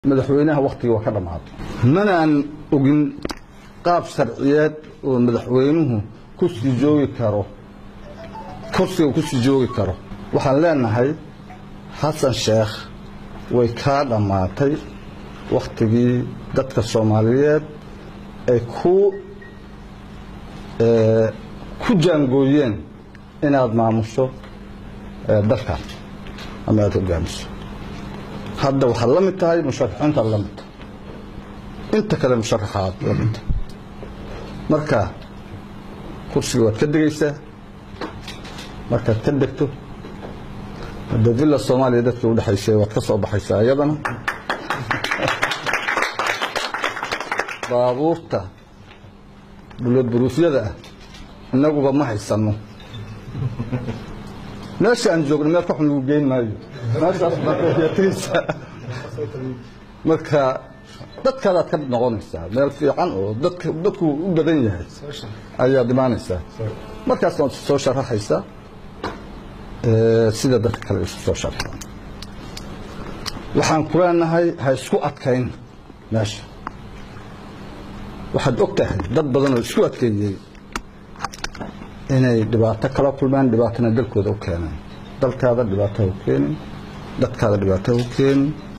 madaxweynaha wakhtigii waa ka dhammaaday manaan ogin qaab sharciyeed oo madaxweynuhu ku sii joogi karo kursiga ku sii joogi karo waxaan leenahay xasan sheekh way kaa dhammaatay wakhtigii dadka soomaaliyeed ay ku ku jaangooyeen inaad maamusho dalkan ama aad hogaamiso hadda waxaad la mid tahay musharaxiintaad la mid tahay inta kale musharaxaad la mid tahay marka kursiga waad ka degaysaa markaad ka degto hadda villa soomaaliya dadkii u dhexaysay waad ka soo baxaysaa iyadana baabuurta buloodburuufyada ah innaguba ma haysanno meesha aan joogno meel ka xun lagu geyn maayo meeshaas baatagaysaa marka dadkaadaad ka noqonaysaa meel fiican oo dadka dadku u badan yahay ayaad imaanaysaa markaasna waad soo sharaxaysaa sida dadka kale isu soo sharaxaan waxaan ku leenahay ha isku adkayn meesha waxaad og tahay dad badan oo isku adkeeyey inay dhibaato kala kulmaan dhibaatana dalkooda u keeneen dalkaada dhibaato u keenin dadkaada dhibaato u keenin